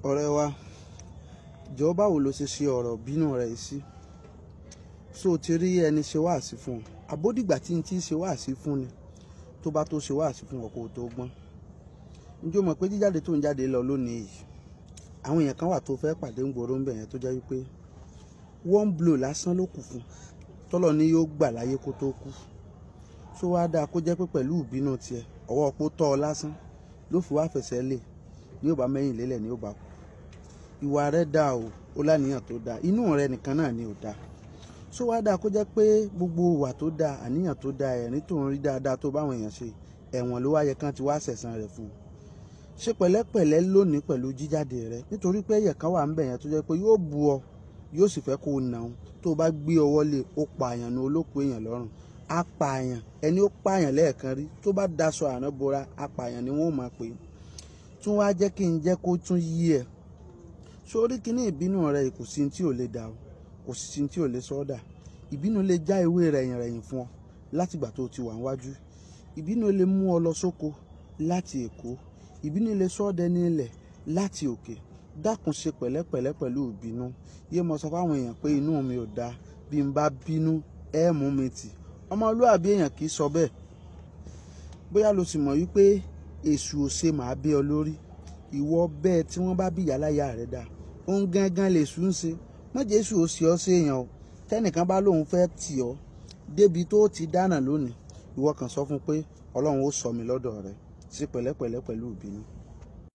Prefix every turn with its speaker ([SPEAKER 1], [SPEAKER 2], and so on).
[SPEAKER 1] ọ̀rẹ́ wa jọ báwo ló ṣe ṣe ọ̀rọ̀ bínú rẹ̀ yìí sí so o ti rí ẹni ṣe wáàsí fún ọ àbódìgbà tí n ti ṣe wáàsí fún ni tó bá tó ṣe wáàsí fún ọ kó o tó gbọ́n njẹ́ o mọ̀ pé jíjáde tó ń jáde lọ lónìí yìí àwọn èèyàn kan wà tó fẹ́ pàdé ń gbòòrò ń bẹ̀ yẹn tó jẹ́ wípé one blow lásán ló kù fún tọ́lọ̀ ni yóò gbà láyé kó tó kú tó wá dáa kó jẹ́ pé pẹ̀lú ìbínú tiẹ̀ ọwọ́ pó tọ́ ọ lásán ló fi wá fẹsẹ̀ lè ní ò bá mẹ́yìn lélẹ̀ ní ò bá kú ìwà rẹ dáa o ó láníyàn tó dáa inú rẹ nìkan náà ni ò dáa tó wá dáa kó jẹ́ pé gbogbo ìwà tó dáa àníyàn tó dáa ẹ̀rín tó ń rí dáadáa tó báwọn èèyàn ṣe ẹ̀wọ̀n ló wáyẹ kán ti wá sẹ̀san rẹ̀ fún un ṣe pẹ̀lẹ́pẹ̀lẹ́ lónìí pẹ̀lú jíjáde rẹ nítorí pé ẹ̀yẹ̀ kan wà ń bẹ̀ yẹn tó jẹ́ pé yóò bu ọ yóò sì fẹ́ kó o nà ó tó o bá gbé ọwọ́ lé ó pààyàn ní olóko èèyàn lọ́rùn apààyàn ẹni ó pààyàn lẹ́ẹ̀kan rí tó bá daṣọ àrán bora apààyàn ni wọ́n máa pè é tún wá jẹ́ kí n jẹ́ kó tún yí ẹ̀ sórí kíní ìbínú rẹ kò sí tí ò lè dà o kò sì sí tí ò lè sọ́dà ìbínú lè já ewé rẹ̀yìn rẹ̀yìn fún ọ látìgbà tó ti wà níwájú ìbínú lè mú ọ lọ sóko láti èkó ìbínú lè sọ ọ́ dẹni ilẹ̀ láti òkè dákun ṣe pẹ̀lẹ́pẹ̀lẹ́ pẹ̀lú ìbínú yé mo sọ fáwọn èèyàn pé inú mi ò dáa bí n bá bínú ẹ mú mi tì ọmọlúàbí èèyàn kì í sọ bẹ́ẹ̀ bóyá lo sì mọ̀ wípé èṣù ò ṣe màá bí ọ lórí ìwọ bẹ́ẹ̀ tí wọ́n bá bí ìyáláyà rẹ̀ dá òun gangan lè sùn ṣe mọ̀jẹ̀ èṣù ò ṣe ọ́ sí èèyàn o tẹ́nìkan bá lóun fẹ́ tì ọ́ débi tó ti dáná lónìí ìwọ kàn sọ fún pé ọlọ́run ó sọ mi lọ́dọ̀ rẹ̀ sí pẹ̀lẹ́pẹ̀lẹ́ pẹ̀lú ìbínú